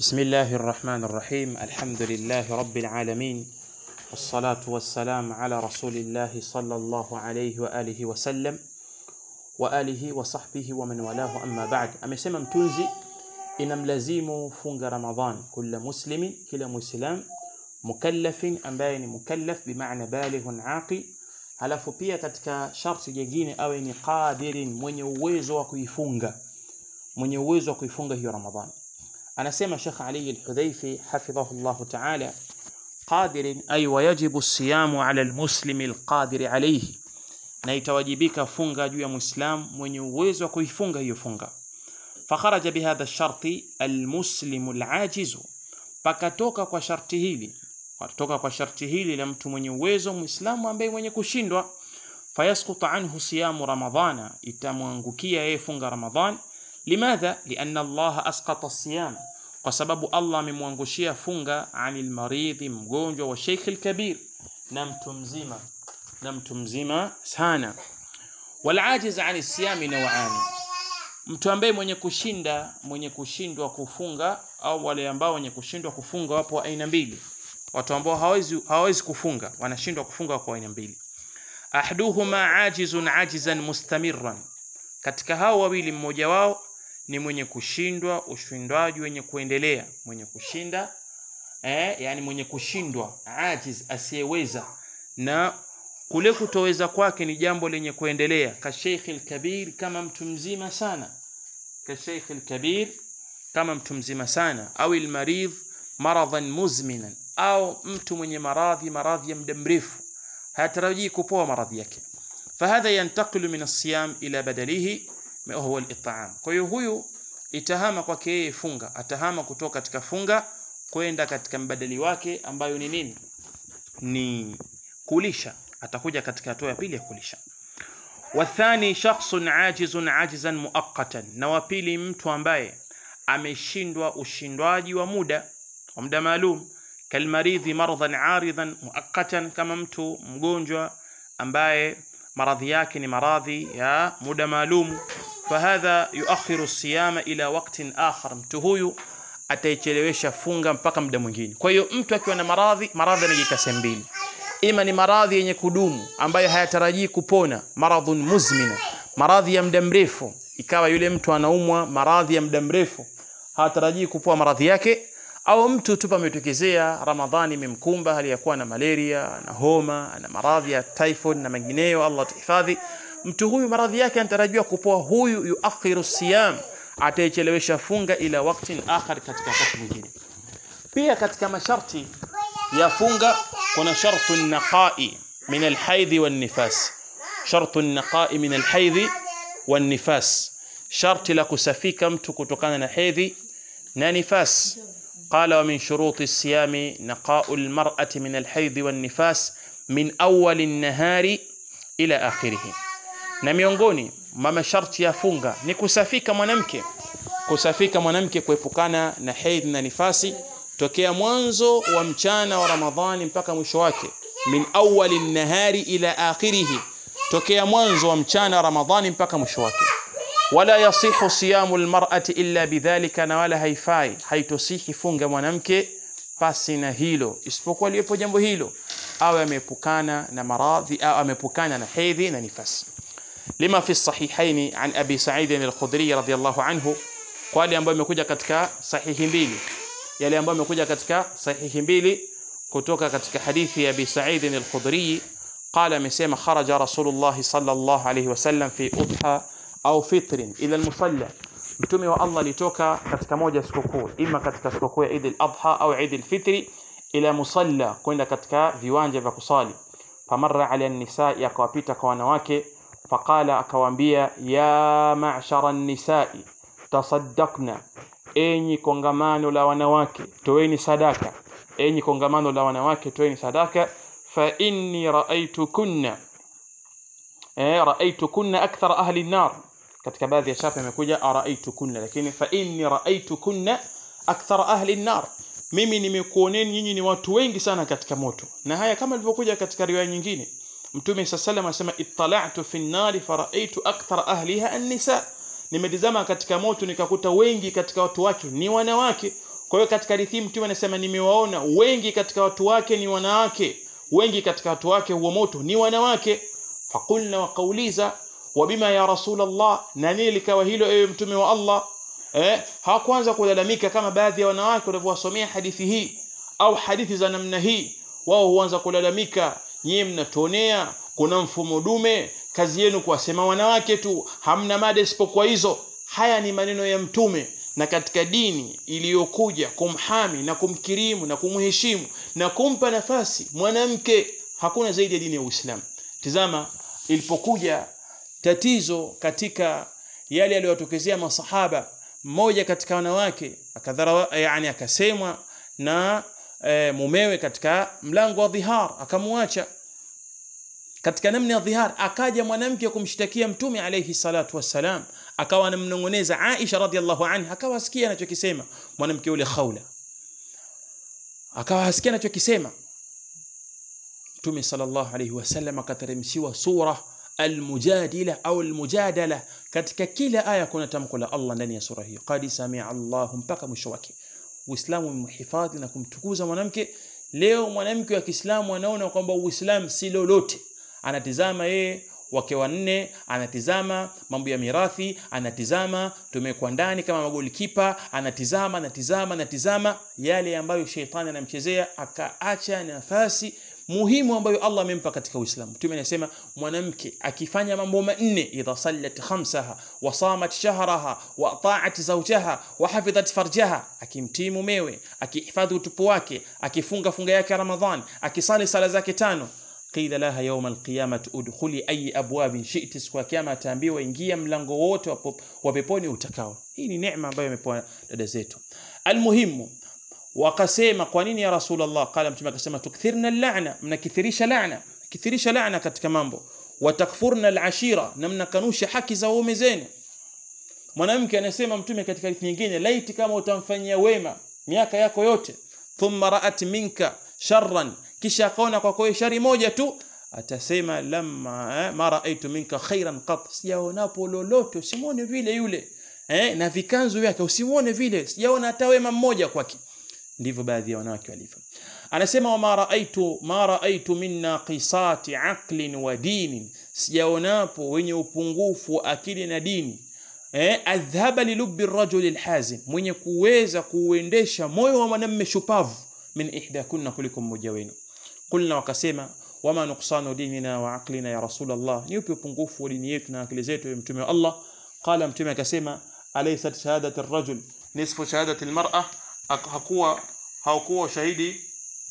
بسم الله الرحمن الرحيم الحمد لله رب العالمين والصلاة والسلام على رسول الله صلى الله عليه وآله وسلم وآله وصحبه ومن والاه أما بعد amesema mtunzi inamlazimu funga Ramadhan kila muslimin kila muislam mukallafin ambaye ni mukallaf bimaana balighun aqil halafu pia katika sharti jingine awe ni qadirin mwenye uwezo wa kuifunga mwenye uwezo wa kuifunga hiyo Ramadhan anasema Sheikh Ali al-Hudhaifi hafidhahu Allah ta'ala qadirin ay wajibu as-siyamu 'ala al-muslimi al-qadir alayhi na itawajibika funga juu ya muislam mwenye uwezo wa kuifunga hiyo funga fakharaja bihadha ash-sharti al-muslimu al-ajizu pakatoka kwa sharti hili kutoka kwa sharti hili la mtu mwenye uwezo muislamu ambaye mwenye kushindwa fayasqutu anhu siyamu ramadhana itamwangukia yeye funga ramadhan limadha lianna Allah asqata siyam kwa sababu Allah amemwangushia funga anil maridhi mgonjwa wa sheikh al-kabir na mtu mzima na mtu mzima sana walajiz ani siyami nawani mtu ambaye mwenye kushinda mwenye kushindwa kufunga au wale ambao wenye kushindwa kufunga wapo aina mbili watu ambao hawezi hawezi kufunga wanashindwa kufunga kwa aina mbili ahduhuma ajizun ajizan mustamirran katika hao wawili mmoja wao ni mwenye kushindwa ushindwaji wenye kuendelea mwenye kushinda eh, yani mwenye kushindwa ajiz asiyeweza na kule kutoweza kwake ni jambo lenye kuendelea ka Sheikh al-Kabir kama mtu mzima sana ka Sheikh al-Kabir kama mtu mzima sana au al-maridh maradhan muzminan au mtu mwenye maradhi maradhi ya muda mrefu hatarajii kupoa maradhi yake fahadha yantaqilu min as-siyam ila badalihi ma huwa al-it'am kwa hiyo huyu itahama kwake yeye funga atahama kutoka katika funga kwenda katika mbadali wake ambayo ni nini ni kulisha atakuja katika hatua ya pili ya kulisha wathani shakhsun ajizun ajizan muaqqatan na wa pili mtu ambaye ameshindwa ushindwaji wa muda wa muda maalum kalmaridhi maradhan aridhan muaqqatan kama mtu mgonjwa ambaye maradhi yake ni maradhi ya muda maalum fahadha yuakhiru siyama ila waqtin akhar mtu huyu ataichelewesha funga mpaka muda mwingine kwa hiyo mtu akiwa na maradhi maradhi yanajika sehemu mbili ima ni maradhi yenye kudumu ambayo hayatarajii kupona maradhun muzmina maradhi ya muda mrefu ikawa yule mtu anaumwa maradhi ya muda mrefu hatarajii kupoa maradhi yake au mtu tu pametokezea ramadhani imemkumba hali ya kuwa na malaria na homa na maradhi ya typhoid na mengineyo Allah tuhifadhi mtu huyu maradhi yake anatarajiwa kupoa huyu yuakhiru siyam ataichelewesha funga ila waktin akhar katika wakati mwingine pia katika masharti ya funga kuna shartu naqai min alhaidhi wan nifas shartu naqai min alhaidhi wan nifas sharti la kusafika mtu kutokana na hedhi na nifas قال ومن شروط الصيام نقاء المرأة من الحيض والنفاس من أول النهار إلى آخره na miongoni mwa masharti ya funga ni kusafika mwanamke kusafika mwanamke kuepukana na hedhi na nifasi tokea mwanzo wa mchana wa Ramadhani mpaka mwisho wake min awali nahari ila akhirihi tokea mwanzo wa mchana wa Ramadhani mpaka mwisho wake wala yasihu siyamu almar'ati illa bidhalika na wala haifai haitosihi funga mwanamke pasi na hilo isipokuwa lipo jambo hilo awe ameepukana na maradhi au ameepukana na hedhi na nifasi lima fi sahihaini an abi sa'id al-khudri radiyallahu anhu kwa yale ambayo imekuja katika sahihi mbili yale ambayo imekuja katika sahihi mbili kutoka katika hadithi ya abi sa'id al-khudri قال amesema kharaja rasulullah sallallahu alayhi wasallam fi udha au fitrin ila almusalla mtume wa Allah alitoka katika moja sikukuu ima katika sikukuu ya Eid al-Adha au Eid al-Fitri ila musalla kwenda katika viwanja vya kusali famarra ala an-nisa akawapita kwa wanawake faqala akawaambia ya ma'shara an-nisa'i tasaddaqna enyi kongamano la wanawake toeni sadaka enyi kongamano la wanawake toeni sadaka fa inni ra'aytukunna eh ra'aytukunna akthar ahli an-nar katika baadhi ya chapa imekuja araitukunna lakini fa inni raitukunna akthar ahli an-nar mimi nimekuoneni nyinyi ni watu wengi sana katika moto na haya kama ilivyokuja katika riwaya nyingine mtume sallallahu asema ittala'tu fi an-nar faraitu akthar ahliha an-nisa nimetizama katika moto nikakuta wengi katika watu wake ni wanawake kwa hiyo katika hadithi mtume anasema nimewaona wengi katika watu wake ni wanawake wengi katika watu wake huo moto ni wanawake fakulna wakauliza wabima ya rasulullah na nini likawa hilo ewe mtume wa Allah eh hawakuanza kulalamika kama baadhi ya wanawake walivyowasomea hadithi hii au hadithi za namna hii wao huanza kulalamika nyie mnatuonea kuna mfumo dume kazi yenu kuwasema wanawake tu hamna mada isipokuwa hizo haya ni maneno ya mtume na katika dini iliyokuja kumhami na kumkirimu na kumheshimu na kumpa nafasi mwanamke hakuna zaidi ya dini ya Uislamu tizama ilipokuja tatizo katika yale yaliyotokezea masahaba mmoja katika wanawake akadhara yani akasemwa na e, mumewe katika mlango wa dhihar akamwacha katika namna ya dhihar akaja mwanamke kumshtakia mtume alayhi salatu wassalam akawa anamnongoneza Aisha radhiallahu anha akawa asikia anachokisema mwanamke yule Khawla akawa asikia anachokisema mtume sallallahu alayhi wasallam akateremshiwa sura almujadila au almujadala katika kila aya kuna tamko la Allah ndani ya sura hiyo qad samia Allahu mpaka mwisho wake Uislamu umhifadhi na kumtukuza mwanamke leo mwanamke wa Kiislamu anaona kwamba Uislamu si lolote anatizama yeye wake wanne anatizama mambo ya mirathi anatizama tumekuwa ndani kama magolikipa anatizama anatizama anatizama yale ambayo sheitani anamchezea akaacha nafasi muhimu ambayo Allah amempa katika Uislamu. Mtume anasema mwanamke akifanya mambo manne, idha sallat khamsaha wa samat shahraha wa ata'at zawjaha wa hafidhat farjaha, akimtii mumewe, akihifadhi utupu wake, akifunga funga yake Ramadhan, akisali sala zake tano qila laha yawma alqiyamati udkhuli ayi abwabin shi'ti, siku ya kiyama ataambiwa ingia mlango wote wa peponi utakao. Hii ni neema ambayo imepewa dada zetu. Almuhimu wakasema kwa nini ya rasulullah qala mtume akasema tukthirna al-la'na mnakithirisha la'na kithirisha la'na katika mambo watakfurna al-ashira na mnakanusha haki za waume zenu mwanamke anasema mtume katika hadithi nyingine laiti kama utamfanyia wema miaka yako yote thumma ra'at minka sharran kisha akaona kwa kwa shari moja tu atasema lamma eh, ma ra'aytu minka khairan qat sijaonapo lolote usimwone vile yule eh, na vikanzu vyake usimwone vile sijaona hata wema mmoja kwake ndivyo baadhi ya wanawake walivyo anasema wama raaitu ma raaitu min naqisati aqlin wa dinin sijaonapo wenye upungufu wa akili na dini eh adhhaba lilubbi rajuli alhazim mwenye kuweza kuuendesha moyo wa mwanamume shupavu min ihdakunna kuliko mmoja wenu kulna wakasema wama nuqsanu dinina wa aqlina ya rasulullah ni upi upungufu wa dini yetu na akili zetu ya mtume wa Allah qala mtume akasema alaysat shahadatu ar-rajul nisfu shahadati al-mar'a hakuwa haukuwa ushahidi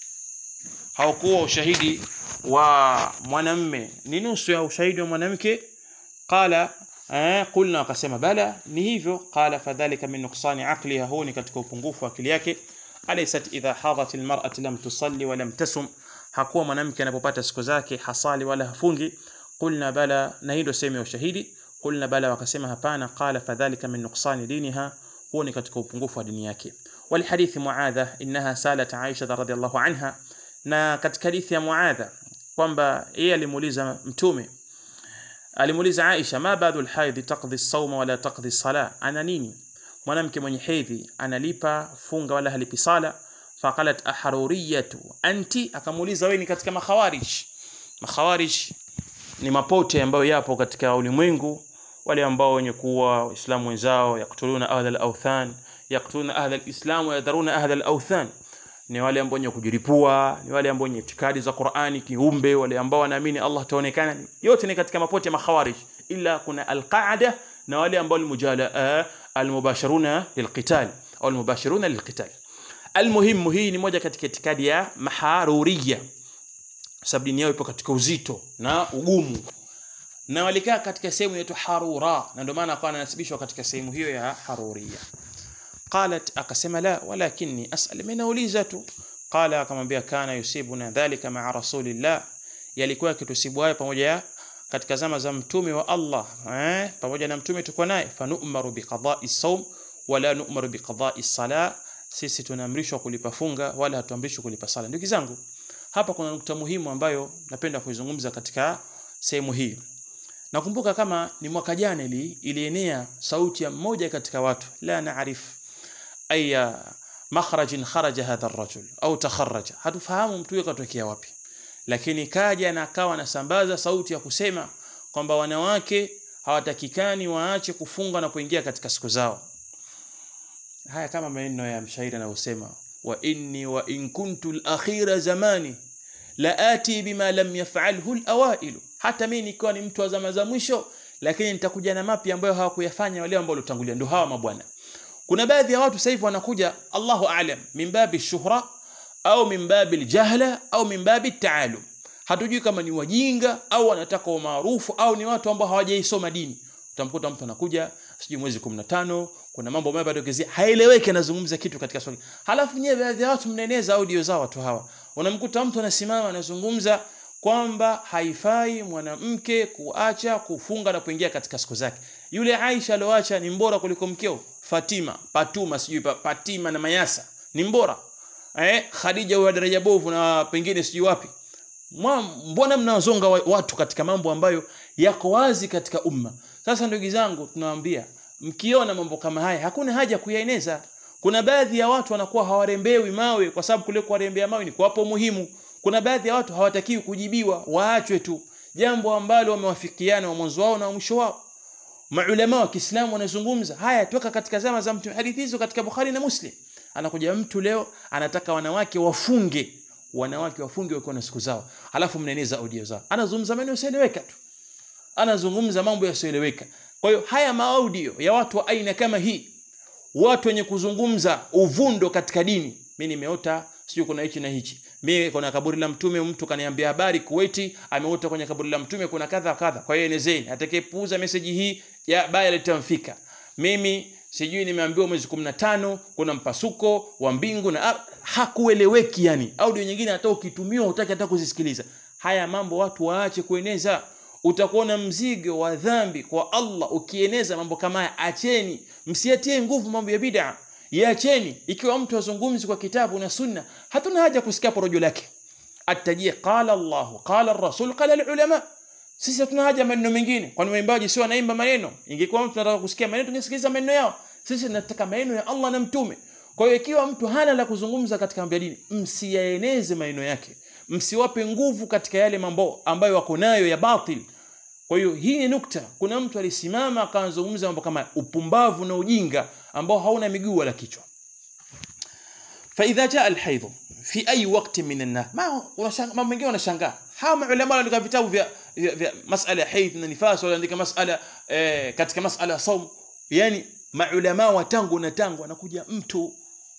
haukuwa ushahidi wa mwanamme ni nusu ya ushahidi wa mwanamke qala eh, qulna akasema bala ni hivyo qala fadhalika min nuqsani aqliha huwa ni katika upungufu wa akili yake alaysat idha hadat almar'atu lam tusalli wa lam tasum hakuwa mwanamke anapopata siku zake hasali wala hafungi qulna bala na hii ndio sehemu ya ushahidi qulna bala wakasema hapana qala fadhalika min nuqsani diniha huwa ni katika upungufu wa dini yake ولحديث معاذة إنها سالت عائشة رضي الله عنها na katika hadithi ya Muadha kwamba yeye alimuuliza mtume alimuuliza Aisha ma badu alhaidhi taqdi as-sawma wala taqdi as-sala ana nini mwanamke mwenye hedhi analipa funga wala halipi sala faqalat aharuriyatu anti akamuuliza wewe ni katika makhawarij makhawarij ni mapote ambayo yapo katika ulimwengu wale ambao wenye kuwa waislamu wenzao yaktuluna ahla al-awthan yaktuluna ahla al-islam wa yadharuna ahla al-awthan ni wale ambao wenye kujiripua ni wale ambao wenye itikadi za Qur'ani kiumbe wale ambao wanaamini Allah taonekana yote ni katika mapote makhawarij ila kuna al-qaada na wale ambao almujala almubashiruna lilqital au almubashiruna lilqital almuhimu hii ni moja katika itikadi ya maharuriya sababu dini yao ipo katika uzito na ugumu na walikaa katika sehemu inaitwa harura na ndio maana akawa anasibishwa katika sehemu hiyo ya haruria qalat akasema la walakinni asal mimi nauliza tu qala akamwambia kana yusibuna dhalika ma'a rasulillah yalikuwa kitusibu hayo pamoja katika zama za mtume wa Allah eh pamoja na mtume tuko naye fanu'maru biqada'i sawm wala nu'maru biqada'i sala sisi tunaamrishwa kulipa funga wala hatuamrishwi kulipa sala ndugu zangu hapa kuna nukta muhimu ambayo napenda kuizungumza katika sehemu hii nakumbuka kama ni mwaka jana ili ilienea sauti ya mmoja katika watu la naarif aya makhrajin kharaja hadha ar-rajul au takharraja hatufahamu mtu huyo katokea wapi lakini kaja na akawa anasambaza sauti ya kusema kwamba wanawake hawatakikani waache kufunga na kuingia katika siku zao haya kama maneno ya mshairi anayosema wa inni wa in kuntu al-akhira zamani la ati bima lam yaf'alhu al-awail hata mimi nikiwa ni mtu wa zama za mwisho lakini nitakuja na mapya ambayo hawakuyafanya wale ambao walitangulia ndio hawa mabwana kuna baadhi ya watu sasa hivi wanakuja Allahu a'lam min babi shuhra au min babi jahla au min babi taalum hatujui kama ni wajinga au wanataka umaarufu au ni watu ambao hawajaisoma dini utamkuta mtu anakuja sijui mwezi 15 kuna mambo ambayo bado kizia haeleweki anazungumza kitu katika swali halafu nyewe baadhi ya watu mnaeneza audio zao watu hawa unamkuta mtu anasimama anazungumza kwamba haifai mwanamke kuacha kufunga na kuingia katika siku zake yule Aisha alioacha ni mbora kuliko mkeo Fatima Patuma sijui pa, Patima na Mayasa ni mbora eh Khadija wa daraja bovu na pengine sijui wapi Mwa, mbona mnawazonga watu katika mambo ambayo yako wazi katika umma sasa ndugu zangu tunawaambia mkiona mambo kama haya hakuna haja kuyaeneza kuna baadhi ya watu wanakuwa hawarembewi mawe kwa sababu kule kuwarembea mawe ni kuwapo muhimu kuna baadhi ya watu hawatakiwi kujibiwa waachwe tu jambo ambalo wamewafikiana wa mwanzo wao na wa mwisho wao maulama wa Kiislamu wanazungumza haya toka katika zama za mtume hadithi hizo katika Bukhari na Muslim anakuja mtu leo anataka wanawake wafunge wanawake wafunge wakiwa na siku zao alafu mnaeneza audio zao anazungumza maneno yasiyoeleweka tu anazungumza mambo yasiyoeleweka kwa hiyo haya maaudio ya watu wa aina kama hii watu wenye kuzungumza uvundo katika dini mimi nimeota sijui kuna hichi na hichi mimi kuna kaburi la mtume mtu kaniambia habari Kuwaiti ameota kwenye kaburi la mtume kuna kadha kadha kwa hiyo enezeni atakayepuuza message hii ya baya litamfika mimi sijui nimeambiwa mwezi 15 kuna mpasuko wa mbingu na hakueleweki yani audio nyingine hata ukitumiwa hutaki hata kuzisikiliza haya mambo watu waache kueneza utakuwa na mzigo wa dhambi kwa Allah ukieneza mambo kama haya acheni msiatie nguvu mambo ya bid'a yaacheni ikiwa mtu azungumzi kwa kitabu na sunna hatuna haja kusikia porojo lake atajie qala Allah qala ar-rasul qala al-ulama sisi hatuna haja maneno mengine kwani waimbaji sio wanaimba maneno ingekuwa mtu anataka kusikia maneno tungesikiliza maneno yao sisi tunataka maneno ya Allah na mtume kwa hiyo ikiwa mtu hana la kuzungumza katika mambo ya dini msiyaeneze maneno yake msiwape nguvu katika yale mambo ambayo wako nayo ya batil kwa hiyo hii ni nukta kuna mtu alisimama akazungumza mambo kama upumbavu na ujinga ambao hauna miguu wala kichwa فاذا جاء الحيض في اي وقت من النهار ما mambo mengine wanashangaa hawa maulama wanaandika vitabu vya, vya, vya masala ya haidh na nifas wanaandika masala eh, katika masala ya saum yani maulama wa tangu na tangu anakuja mtu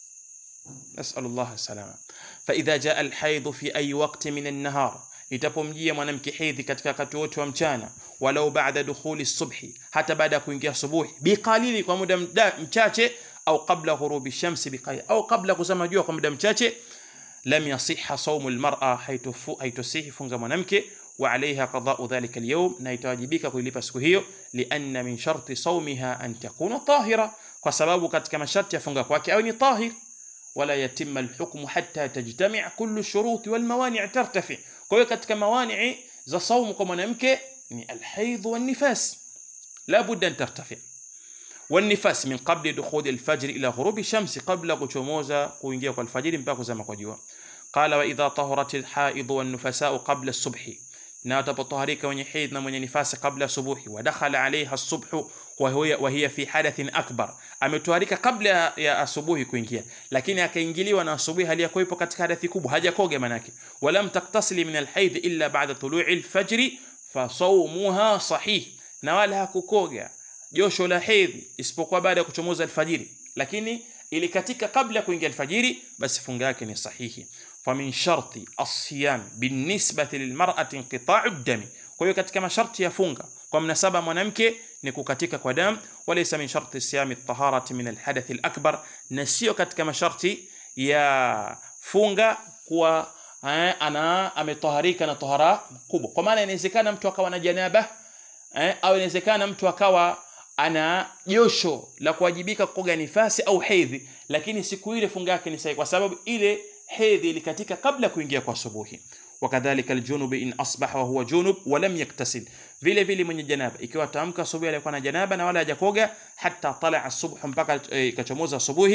نسال الله السلامه فاذا جاء الحيض في اي وقت من النهار itapomjia mwanamke hedhi katika wakati wote wa mchana walau baada dukhuli subhi hata baada ya kuingia subuhi biqalili kwa muda mchache au qabla ghurubi shamsi biqalil au qabla kuzama jua kwa muda mchache lam yasihha sawmu almar'a haitusihi funga mwanamke wa alayha qada'u dhalika alyawm na itawajibika kuilipa siku hiyo lianna min sharti sawmiha an takuna tahira kwa sababu katika masharti ya funga kwake au ni tahir wala yatimma alhukmu hatta tajtami' kullu shuruti wal mawani' tartafi kwa hiyo katika mawani za saumu kwa mwanamke ni alhaidh wan nifas la budda an tartafi والنفاس من قبل دخول الفجر الى غروب الشمس قبل kuchomoza kuingia kwa alfajiri mpaka kuzama kwa jua قال واذا طهرت الحائض والنفساء قبل الصبح na atapotaharika wenye haidh na mwenye nifasi kabla subuhi wadakhala alaiha subhu wa hiya fi hadathin akbar ametoharika kabla ya asubuhi kuingia lakini akaingiliwa na asubuhi hali ya kuwepo katika hadathi kubwa hajakoga manake walam taktasili min alhaidh illa ba'da tulu'i alfajr fa sawmuha sahih na wala hakukoga josho la hedhi isipokuwa baada ya kuchomoza alfajiri lakini ilikatika kabla kuingia alfajiri basi funga yake ni sahihi famin sharti asiyam binisbati lilmar'ati inqita'u dami kwa hiyo katika masharti ya funga kwa mnasaba mwanamke ni kukatika kwa damu walaysa min sharti siyami at-taharati min alhadath alakbar na sio katika masharti ya funga kuwa eh, ana ametoharika na tohara kubwa kwa maana inawezekana mtu akawa na janaba eh, au inawezekana mtu akawa ana josho la kuwajibika kukoga nifasi au hedhi lakini siku ile funga yake ni sahihi kwa sababu ile hedhi ilikatika kabla kuingia kwa asubuhi wakadhalika aljunub in asbaha wa huwa junub wa lam yaktasil vile vile mwenye janaba ikiwa tamka asubuhi alikuwa na janaba na wala hajakoga hatta tala asubh mpaka ikachomoza asubuhi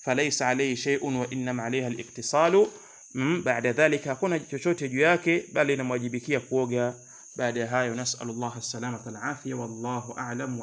falaysa alayhi shay'un wa innama alayha al-iktisalu mm, baada dhalika hakuna chochote juu yake bali inamwajibikia kuoga baada ya hayo nasallallahu as-salamata wal-afia wallahu a'lam